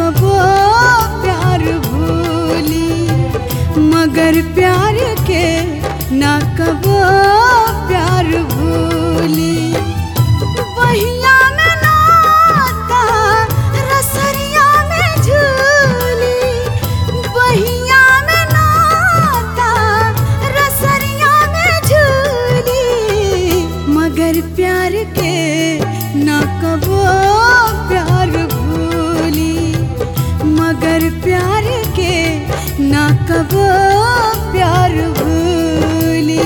कबो प्यार भूली मगर प्यार के ना कबो प्यार भूली बहिया में नाता रसरिया में झूली बहिया में नाता रसरिया में झूली मगर प्यार के ना कबो प्यार भूली मगर प्यार के ना कबो प्यार भूली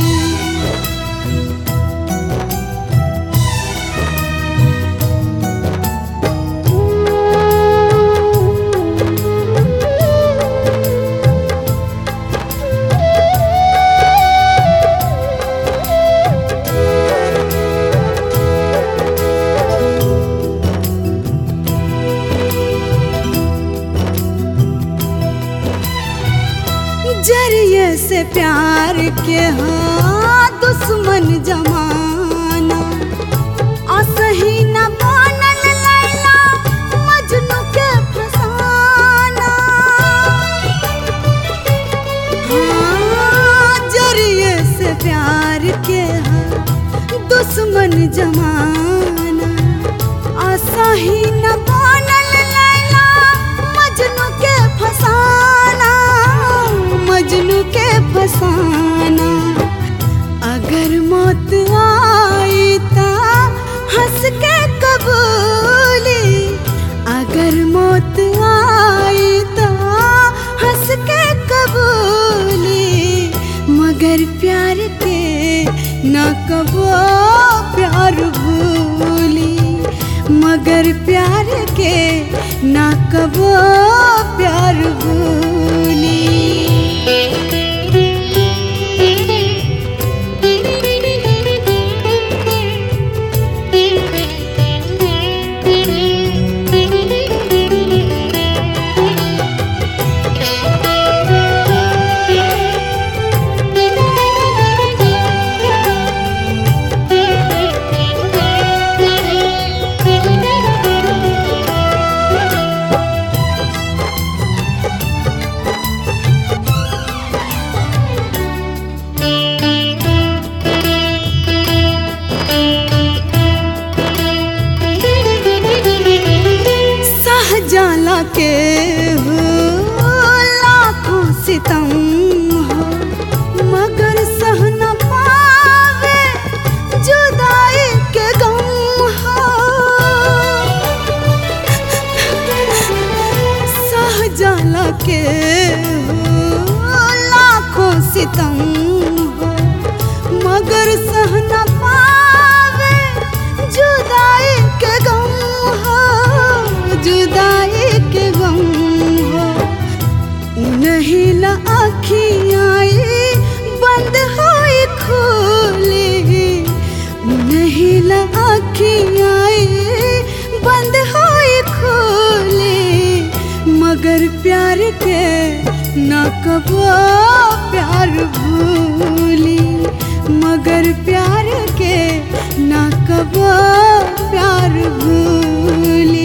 जरिए से प्यार के हाँ दुश्मन जमाना असही न बनल लैला मजनू के फसाना हाँ जरिए से प्यार के हाँ दुश्मन जमाना असही न बनल लैला मजनू के फसाना मजनू के फसाना अगर मौत आई ता हंस के कबूली अगर मौत आई ता हंस के कबूली मगर प्यार के न कबो प्यार भूली मगर प्यार के न कबो प्यार भूली सहजाला के हो लाखों सितम हो मगर सह न पावे जुदाई के गम हो सहजाला के हो लाखों सितम हो मगर सह न पावे जुदाई के गम हो जुदाई के गम हो नहीं ला आखियाँ बंद होई खोली नहीं ला आखियाँ बंद होई खोली मगर प्यार के न कबो प्यार भूली मगर प्यार के न कबो प्यार भूली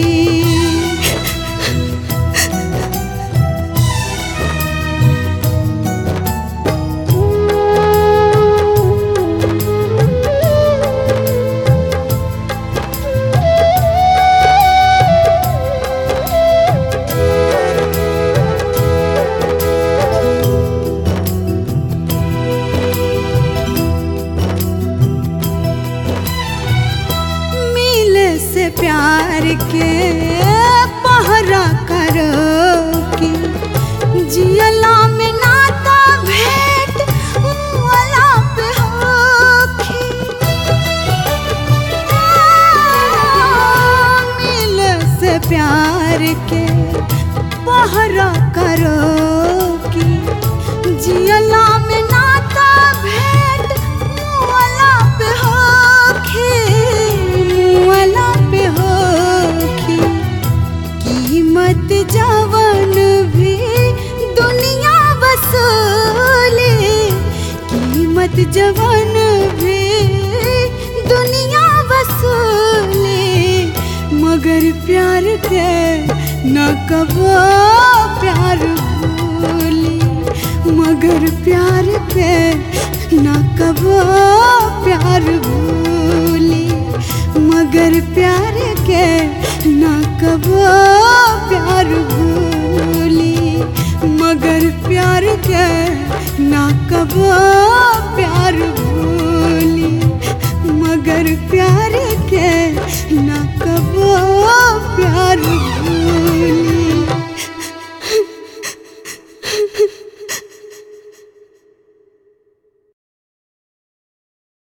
मिले से प्यार के पहरा करो कि जियला में नाता भेंट वाला पे होखी मिले से प्यार के पहरा करो कि जियला में नाता भेंट वाला पे होखी वाला पे होखी कीमत जवन भी दुनिया वसूले कीमत जवन भी दुनिया वसूले मगर प्यार के न कबो प्यार भूली मगर प्यार के न कबो प्यार भूली मगर प्यार के न कबो प्यार भूली मगर प्यार के न कबो